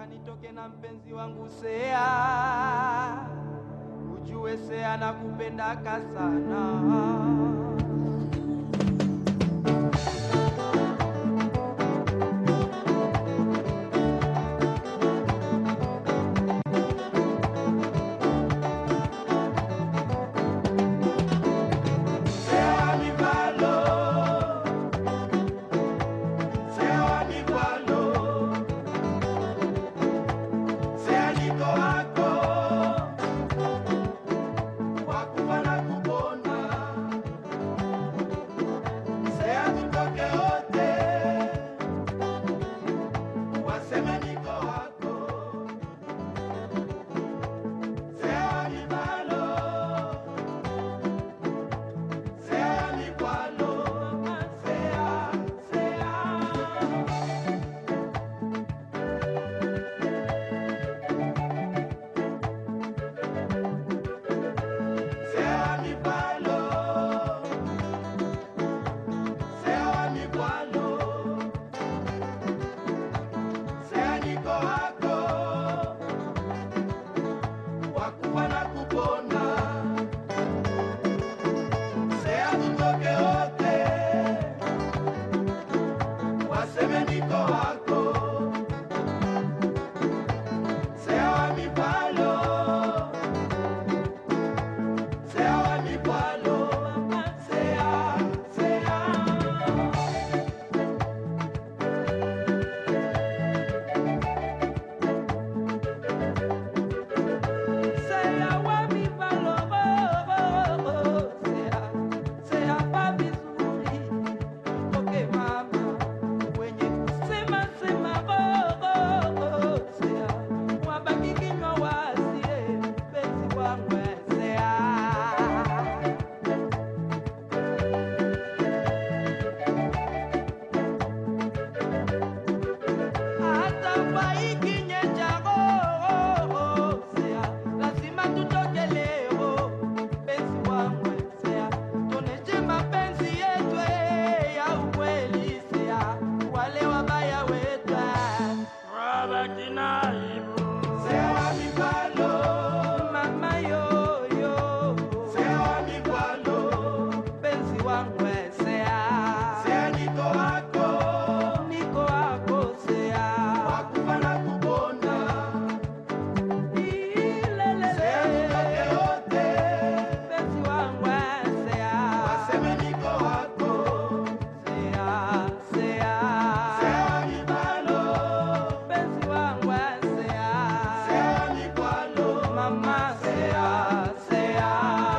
nitoke na mpenzi wangu Sea, ujue Sea nakupendaka sana. Sea mi palo, Sea mi palo, Sea niko wako, wakufa na kupona. Sea tutoke wote, waseme niko wako. Sea mi palo, Sea mi palo, sea, sea. Sea mi palo, sea mi palo, sea niko wako, wakufa na kupona. Sea tutoke wote, waseme niko wako. Sea mi palo. Sea mi palo, sea, sea. Sea wa mi palo, oh, oh, oh, sea, sea pa vizuri, toke mama, wenye kusema sema, oh, oh, oh, sea, wabaki kinywa wasie, penzi wangu sea. hata faiki nyenjago sea lazima tutoke leo penzi wangu sea tuoneshe mapenzi yetu ya ukweli sea wale wabaya wetu wabaki na aibu sea mipalo mama yoyo sea mipalo penzi wangu sea sea niko wako niko wako sea wakufa na kupona ilele sea nitoke wote penzi wangu sea waseme niko wako sea sea sea mipalo penzi wangu sea sea mipalo mama sea sea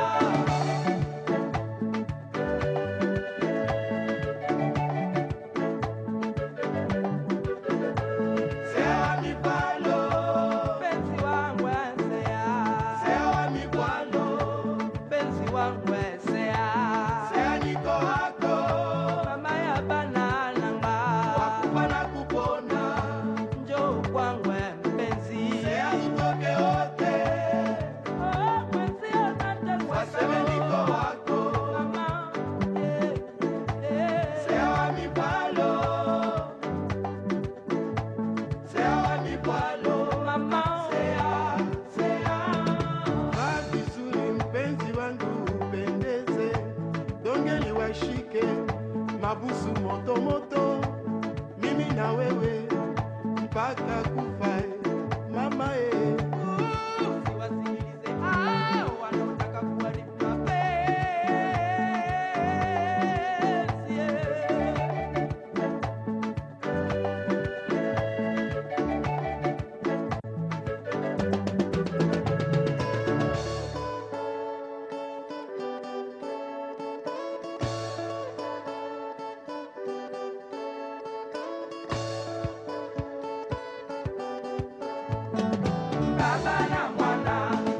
Sea mi palo, penzi wangu sea. Sea mi palo, penzi wangu sea. Sea niko wako, mama ya banalanga. Wakufa na kupona, njoo kwangu mpenzi. Sea tutoke wote, oh, mwenzi anataka. Waseme niko wako, mama, yeah, yeah. Sea mi palo. Sea mi palo, mama. Sea, sea. Vaa vizuri mpenzi wangu upendeze, dongeli washike mabusu moto moto, mimi na wewe mpaka kufa eh, mama eh. Usiwasikilize hao wanaotaka kuharibu mapenzi, yeah. Baba na mwana,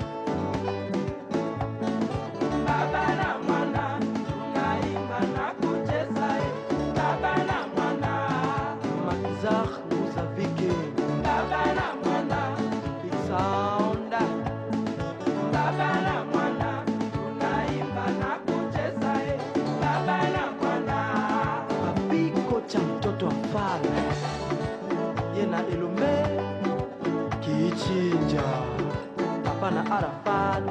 baba na mwana, tunaimba na kucheza, eh. baba na mwana, Makizar Muzavike, baba na mwana, Big Sound, baba na mwana, tunaimba na kucheza, eh. baba na mwana, Papiko cha mtoto wa mfalme, ye na Elombe Meja hapana Arafat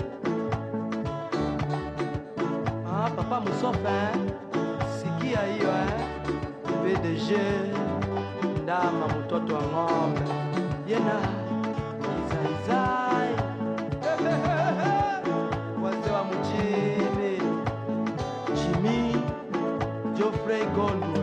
ah, papa Musofe sikia hiyo eh? PDG ndama mtoto wa ng'ombe yena kizaizai wazee wa mjini Jimmy Geoffrey Gondo